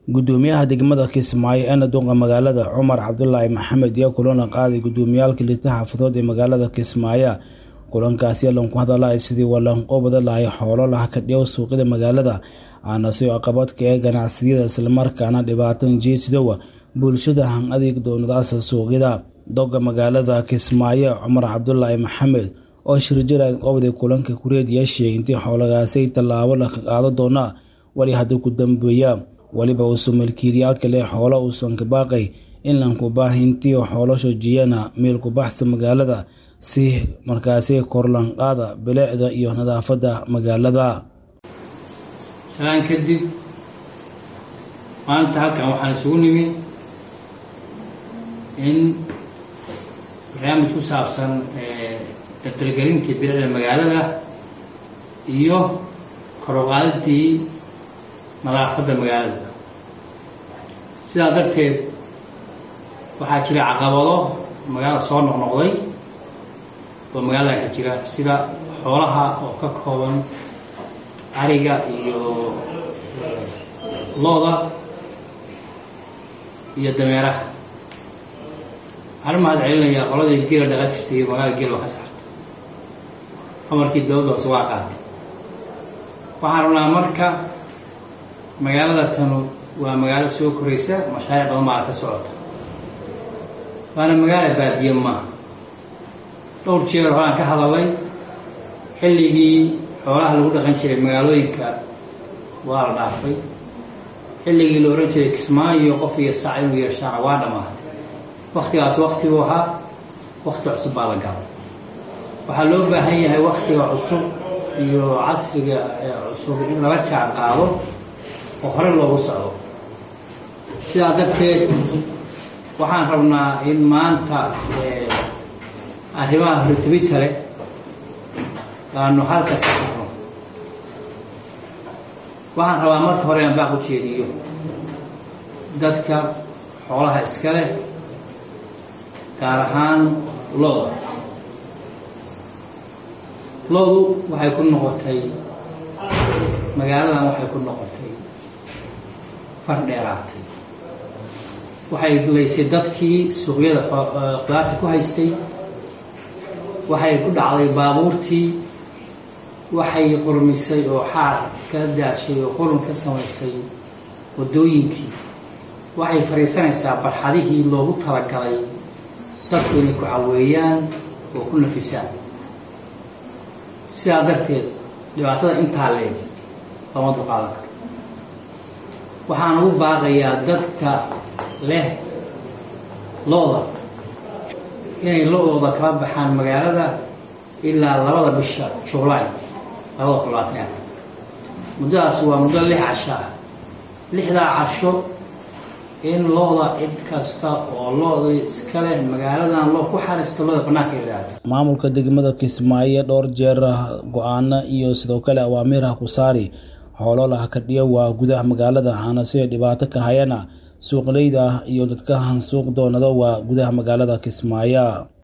gudoomiyaha degmada kismaayo ee naduqa magaalada cumar cabdulaahi maxamed iyo kulana qaaday gudoomiyaalka lita xaafadood ee magaalada kismaayo kulankaasi lanku hadalay sidii walanqobada lahay xoolo laha kadhiyow suuqyada magaalada aana soo caqabadka ee ganacsiyada islamarkaana dhibaatan jeesidowa bulshada han adeeg doonadaasa suuqyada doga magaalada kismaayo cumar cabdulaahi maxamed oo shirjiraad qobday kulanka kureediya sheegay intii xoolagaasay tallaabo la qaado doona wali haddii ku dambeeya weliba uusan milkiilayaalka leh xoolo uusan ka baaqay in lanku baahintii xoolo shoojiyana meel ku baxsa magaalada si markaasi korlanqaada bilicda iyo nadaafadda magaalada salaan kadib maanta halkan waxaan isugu nimi in barnaamij ku saabsan dardargelintii bilicda magaalada iyo koruqaadadii nadaafadda magaalada sidaa darteed waxaa jira caqabado magaalada soo noqnoqday oo magaalada ka jira sida xoolaha oo ka kooban ariga iyo looda iyo dameeraha waxaan mahad celinayaa qoladii geela dhaqan jirtay iyo magaalada geel waa ka saartay amarkii dawladda hoose waa qaatay waxaan rabnaa marka magaalada tanu waa magaalo soo koraysa mashaariic badan baa ka socota waana magaala baadiye maaha dhowr jeer horaan ka hadalay xilligii xoolaha lagu dhaqan jiray magaalooyinka waa la dhaafay xilligii la ohan jiray kismaayo qof iyo saac inuu yeeshaana waa dhammaatay waktigaas waktiguu ahaa wakti cusub baa la galay waxaa loo baahan yahay waktiga cusub iyo casriga cusub in lala jaan qaado oo hore loogu socdo sidaa darteed waxaan rabnaa in maanta arrimaha hortibinta leh aanu halka saarno waxaan rabaa marka hore aan baaq u jeediyo dadka xoolaha iska leh gaar ahaan looda loodu waxay ku noqotay magaaladan waxay ku noqotay far dheeraatay waxay laysay dadkii suuqyada qudaarta ku haystay waxay ku dhacday baabuurtii waxay qurmisay oo xaar ka daashay oo qurun ka samaysay waddooyinkii waxay fadhiisanaysaa barxadihii loogu talagalay dadku inay ku caweeyaan oo ku nafisaan sidaa darteed dhibaatada intaa leeg lama dulqaadan karo waxaan ugu baaqayaa dadka leh looda inay lo-ooda kala baxaan magaalada ilaa labada bisha juulaay labada kun labaatan muddadaas waa muddo lix casho ah lixdaa casho in looda cid kasta oo looda iska leh magaaladan loo ku xariista looda banaanka ilaado maamulka degmada kismaayo dhowr jeer go-aano iyo sidoo kale awaamiirha ku saari xoolo laha kadhiyo waa gudaha magaalada hana sida dhibaato ka hayana suuqleyda iyo dadka han suuq doonado waa gudaha magaalada kismaayo